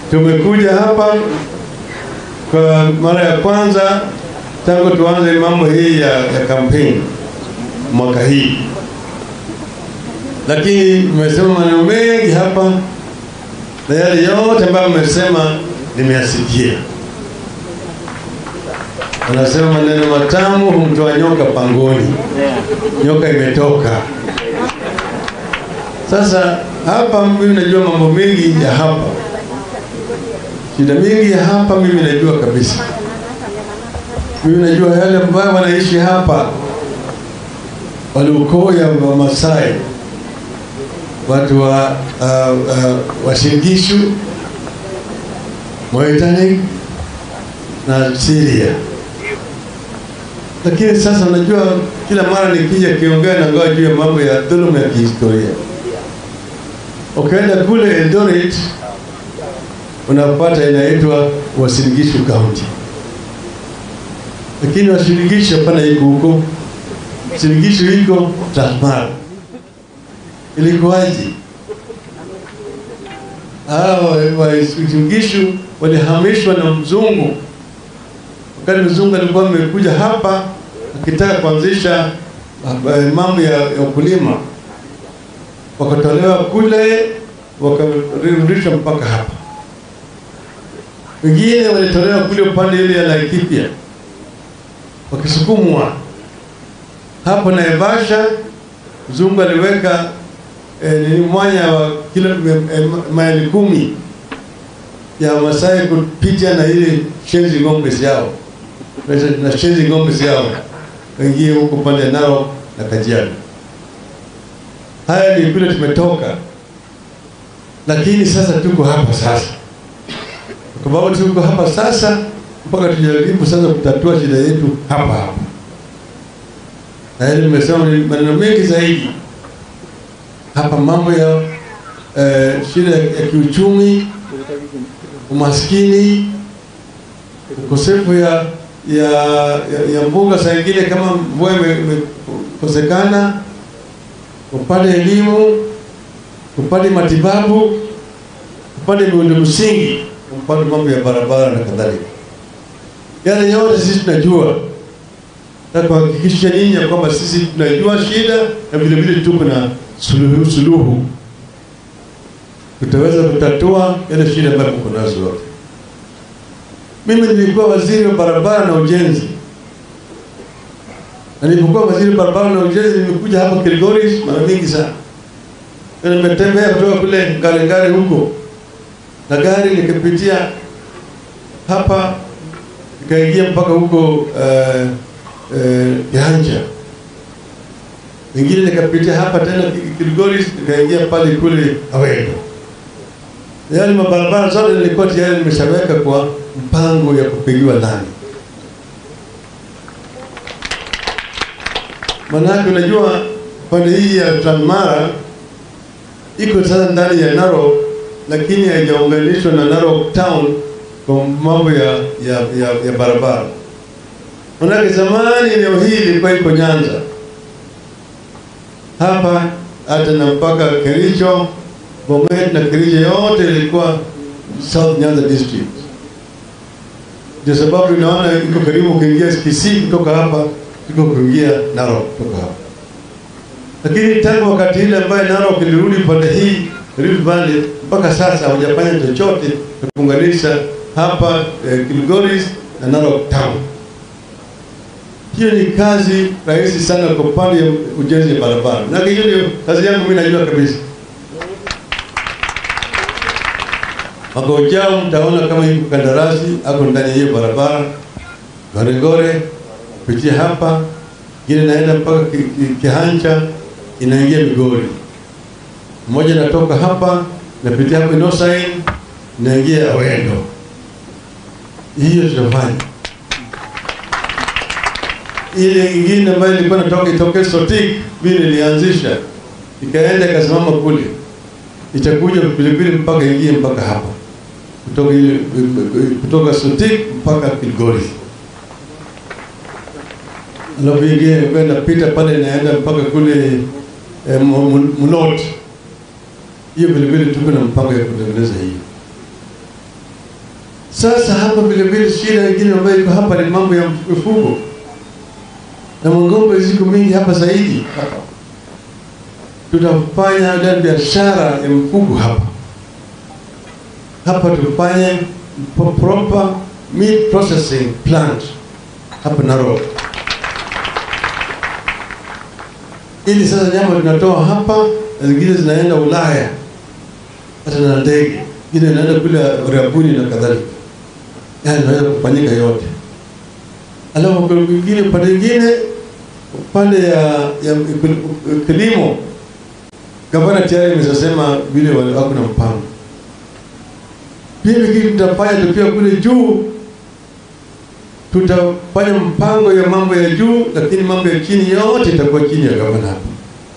tumekuja hapa kwa mara ya kwanza tangu tuanze mambo hii ya, ya kampeni mwaka hii, lakini mmesema maneno mengi hapa na yale yote ambayo mmesema nimeyasikia. Wanasema maneno matamu humtoa nyoka pangoni. Nyoka imetoka sasa. Hapa mimi najua mambo mengi ya hapa, shida mingi ya hapa mimi najua kabisa. Mimi najua yale ambayo wanaishi hapa, waliukoo ya Wamasai, watu wa uh, uh, Washingishu, Moitani na Syria. Lakini sasa unajua, kila mara nikija kiongea na ngoa juu ya mambo ya dhuluma ya kihistoria. Ukienda kule Eldoret unapata inaitwa Uasin Gishu County, lakini Uasin Gishu hapana, iko huko. Uasin Gishu iko Transmara. Ilikuwaje? Hao Uasin Gishu walihamishwa na mzungu wakati mzungu alikuwa amekuja hapa akitaka kuanzisha uh, mambo ya, ya ukulima, wakatolewa kule wakarudishwa mpaka hapa. Wengine walitolewa kule upande ile ya Laikipia wakisukumwa hapo Naivasha. Mzungu aliweka eh, nini mwanya wa kilo eh, maili kumi ya Masai kupita na ile shenzi ng'ombe yao na shenzi ng'ombe yao wengie huko pande nao na Kajiado. Haya ni kule tumetoka, lakini sasa tuko hapa sasa, kwa sababu tuko hapa sasa mpaka tujaribu sasa kutatua shida yetu hapa hapa. Na ile nimesema ni maneno mengi zaidi hapa, mambo ya eh, shida ya kiuchumi, umaskini, ukosefu ya ya, ya, ya mbuga saa ingine kama mvua imekosekana, upate elimu, upate matibabu, upate miundo msingi, upate mambo ya barabara na kadhalika. Yale yote sisi tunajua na kuhakikisha nyinyi ya kwamba sisi tunajua shida na vile vile tuko na suluhu, suluhu tutaweza kutatua yale shida ambayo mko nazo zote. Mimi nilikuwa waziri wa barabara na ujenzi, na nilipokuwa waziri wa barabara na ujenzi nimekuja hapa Kilgoris mara mingi sana, na nimetembea kutoka kule Ngarengare huko na gari nikapitia hapa nikaingia mpaka huko uh, uh, Kihanja, wengine nikapitia hapa tena Kilgoris nikaingia pale kule Awendo. Yale mabarabara zote nilikuwa tayari nimeshaweka kwa mpango ya kupigiwa lami. Manake unajua pande hii ya Transmara iko sasa ndani ya Narok, lakini haijaunganishwa na Narok town kwa mambo ya, ya, ya, ya barabara. Manake zamani eneo hili ilikuwa iko Nyanza hapa hata na mpaka Kericho, Bomet na Kericho yote ilikuwa South Nyanza district. Ndio sababu unaona iko karibu kuingia Kisii kutoka hapa, iko kuingia Narok kutoka hapa. Lakini tangu wakati ile ambaye Narok ilirudi pande hii Rift Valley, mpaka sasa hawajafanya chochote na kuunganisha hapa eh, Kilgoris na Narok town. Hiyo ni kazi rahisi sana kwa upande ya ujenzi wa barabara, na hiyo ndio kazi yangu mimi, najua kabisa. Mwaka ujao mtaona kama hii kandarasi ako ndani ya hiyo barabara Goregore kupitia hapa, ingine naenda mpaka ki, ki, Kihanja inaingia Migori, mmoja natoka hapa napitia hapo Inosain inaingia Awendo. Hiyo tutafanya. Ile ingine ambayo ilikuwa natoka itoke Sotik, mimi nilianzisha ikaenda ikasimama kule, itakuja pilipili mpaka ingie mpaka hapa kutoka ile kutoka Sotik mpaka Kilgoris, alafu ingine kwenda pita pale inaenda mpaka kule eh, Munot. Hiyo vilevile tuko na mpango ya kutengeneza hiyo. Sasa hapa vile vile shida nyingine ambayo iko hapa ni mambo ya mifugo na mang'ombe ziko mingi hapa zaidi hapa. Tutafanya ile biashara ya mifugo hapa hapa, tufanye pro- proper meat processing plant hapa Narok, ili sasa nyama tunatoa hapa na zingine zinaenda Ulaya hata na ndege, ingine inaenda kule Arabuni na kadhalika. Yani inaweza kufanyika yote. Alafu kwa mwingine, upande mwingine, upande ya, ya kilimo, gavana tayari ameshasema vile wale- wako na mpango. Pia kitu tutafanya tukiwa kule juu, tutafanya mpango ya mambo ya juu, lakini mambo ya chini yote itakuwa chini ya gavana hapa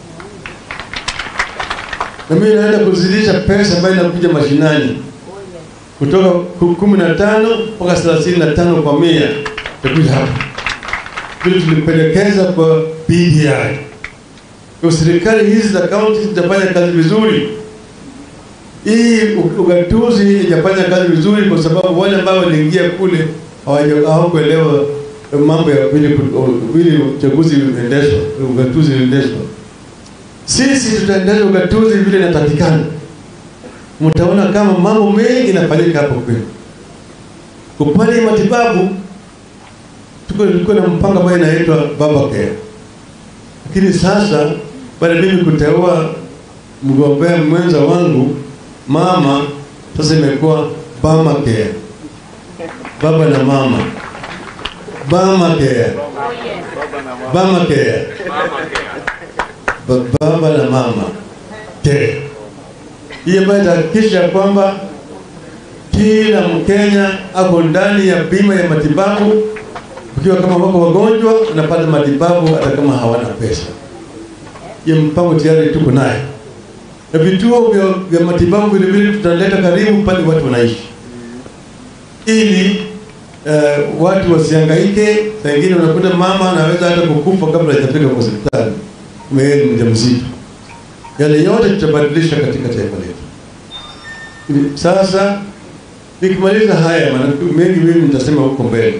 na mimi naenda kuzidisha pesa ambayo inakuja mashinani kutoka ku- kumi na tano mpaka thelathini na tano kwa mia itakuja hapa, vile tulipendekeza kwa BBI. Kwa serikali hizi za kaunti zitafanya kazi vizuri. Hii u- ugatuzi ijafanya kazi vizuri kwa sababu wale ambao waliingia kule hawaja- hawakuelewa mambo ya vile ku- vile uchaguzi unaendeshwa, ugatuzi unaendeshwa. Sisi tutaendeleza ugatuzi vile inatakikana. Mtaona kama mambo mengi yanafanyika hapo kwenu. Kupande matibabu tuko tulikuwa na mpango ambao inaitwa Baba Care, lakini sasa baada ya mimi kuteua mgombea mwenza wangu mama, sasa imekuwa Mama Care, baba na mama, Mama Care, Mama Care Ba- baba na mama te hii ambayo itahakikisha kwamba kila Mkenya ako ndani ya bima ya matibabu. Ukiwa kama wako wagonjwa, unapata matibabu hata kama hawana pesa. Hiyo mpango tayari tuko naye, na vituo vya, vya matibabu vile vile tutaleta karibu pale watu wanaishi, ili uh, watu wasihangaike. Saa ingine unakuta mama anaweza hata kukufa kabla hajafika kwa hospitali wewe ni mjamzito. Yale yote tutabadilisha katika taifa letu. Ili- Sasa nikimaliza haya, maana mengi mimi nitasema huko mbele.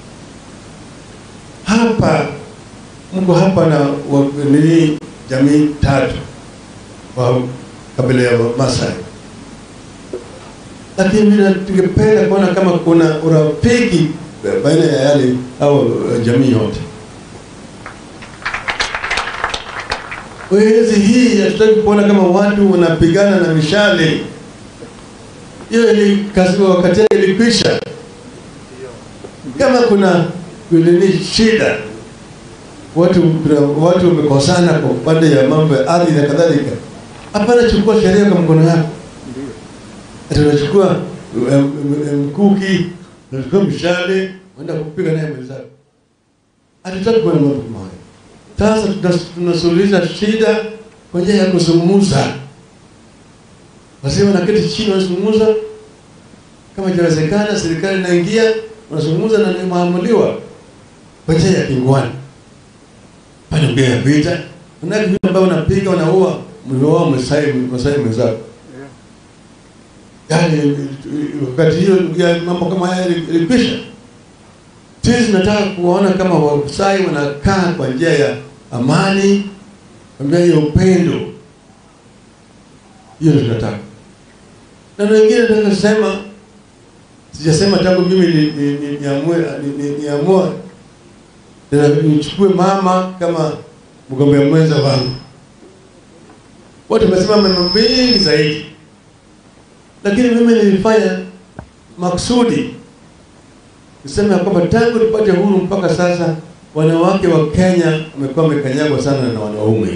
Hapa mko hapa na wa- nini, jamii tatu wa kabila ya Masai, lakini mimi tungependa kuona kama kuna urafiki baina ya yale au jamii yote. Wezi hii hatutaki kuona kama watu wanapigana na mishale. Hiyo ili kasi wakati yake ilikwisha. Kama kuna nini shida, watu kuna watu wamekosana kwa upande ya mambo ya ardhi na kadhalika, hapana, chukua sheria kwa mkono yako. Ati unachukua em, em, mkuki, unachukua mshale, unaenda kupiga naye mwenzako. Hatutaki kuona mambo kama hayo. Sasa tunas- tunasuluhisha shida kwa njia ya kuzungumza. Wazee wanaketi chini wanazungumza, kama inawezekana, serikali inaingia, wanazungumza na inaamuliwa kwa njia ya kingwani. Pale mbele ya vita, kuna vile ambao unapiga unaua mlioa Masai Masai mwenzako. Yaani wakati hiyo ya mambo kama haya ilikwisha. Sisi tunataka kuwaona kama Wamasai wanakaa kwa njia ya amani, kwa njia ya upendo. Hiyo ndio tunataka. Na wengine nataka kusema, sijasema tangu mimi ni- ni- ni- niamue ni- ni- niamue tena nichukue mama kama mgombea mwenza wangu. Watu wamesema maneno mengi zaidi, lakini mimi nilifanya makusudi niseme ya kwamba tangu tupate huru mpaka sasa wanawake wa Kenya wamekuwa wamekanyagwa sana na wanaume.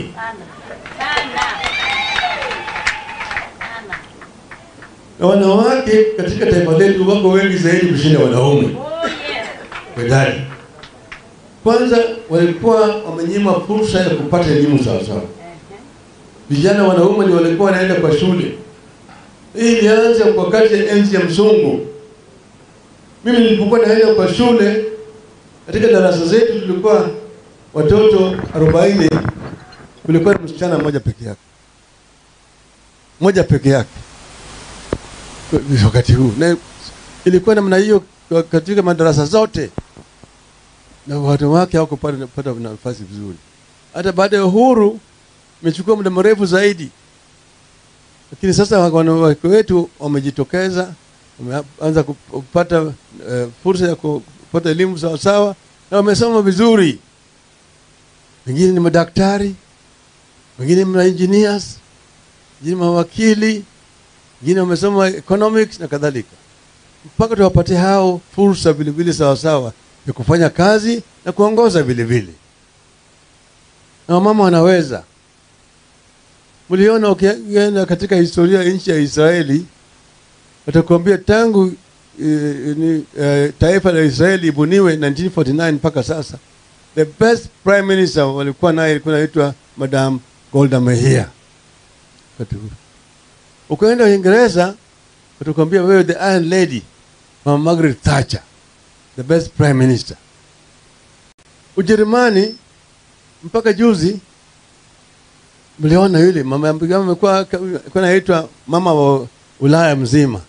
Na wanawake katika taifa letu wako wengi zaidi kushinda wanaume kwa idadi. Kwanza walikuwa wamenyima fursa ya kupata elimu sawa sawa. Vijana wanaume ndio walikuwa wanaenda kwa shule. Hii ilianza wakati ya enzi ya mzungu. Mimi nilipokuwa naenda kwa shule, katika darasa zetu tulikuwa watoto 40, kulikuwa na msichana mmoja peke yake, mmoja peke yake Kwa- wakati huu, na Ilikuwa namna hiyo kwa- katika madarasa zote, na watu wake hawakupata kupata nafasi vizuri. Hata baada ya uhuru imechukua muda mrefu zaidi, lakini sasa wanawake wetu wamejitokeza, wameanza kupata eh, fursa ya kupata elimu sawasawa na wamesoma vizuri. Wengine ni madaktari, wengine ni engineers, wengine mawakili, wengine wamesoma economics na kadhalika, mpaka tuwapatie hao fursa vilevile sawasawa ya kufanya kazi na kuongoza vilevile, na wamama wanaweza. Mliona ukienda katika historia ya nchi ya Israeli, watakuambia tangu eh, ni, eh, taifa la Israeli ibuniwe 1949 mpaka sasa, the best prime minister walikuwa naye ilikuwa naitwa Madam Golda Meir. Wakati huo. Ukaenda Uingereza, watakuambia wewe the Iron Lady, Mama Margaret Thatcher, the best prime minister. Ujerumani mpaka juzi mliona yule mama ambaye amekuwa alikuwa anaitwa mama wa Ulaya mzima,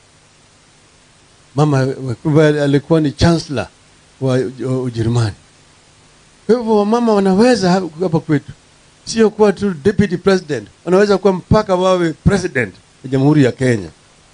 mama ambaye alikuwa ni chancellor wa wa Ujerumani. Kwa hivyo wamama wanaweza hapa kwetu, sio kuwa tu deputy president, wanaweza kuwa mpaka wawe president wa Jamhuri ya Kenya.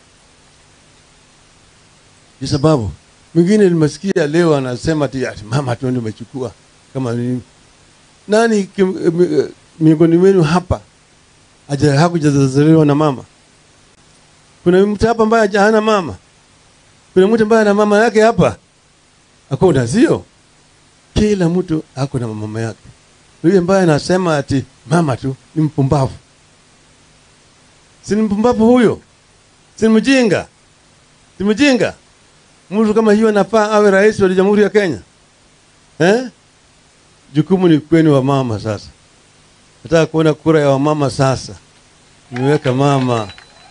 Kwa sababu mwingine nimesikia leo anasema ati ati mama tu ndio umechukua kama nini. Nani kim- mi- miongoni mwenu hapa aja hakujazaliwa na mama? Kuna mtu hapa ambaye haja- hana mama? Kuna mtu ambaye ana mama yake hapa? Hakuna, sio? Kila mtu ako na mama yake. Yule ambaye anasema ati mama tu ni mpumbavu, si ni mpumbavu huyo? Si ni mjinga? Si mjinga? Mtu kama hiyo anafaa awe rais wa Jamhuri ya Kenya eh? Jukumu ni kwenu wa mama sasa. Nataka kuona kura ya wamama sasa. Nimeweka mama.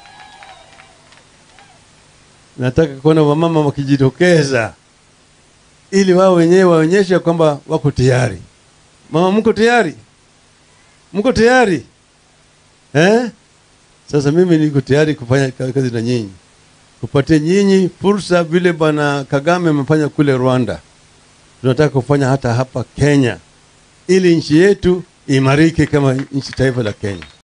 Nataka kuona wamama wakijitokeza ili wao wenyewe waonyeshe kwamba wako tayari. Mama, mko tayari? Mko tayari eh? Sasa mimi niko tayari kufanya ka- kazi na nyinyi, kupatia nyinyi fursa vile bwana Kagame amefanya kule Rwanda. Tunataka kufanya hata hapa Kenya, ili nchi yetu imarike kama nchi taifa la Kenya.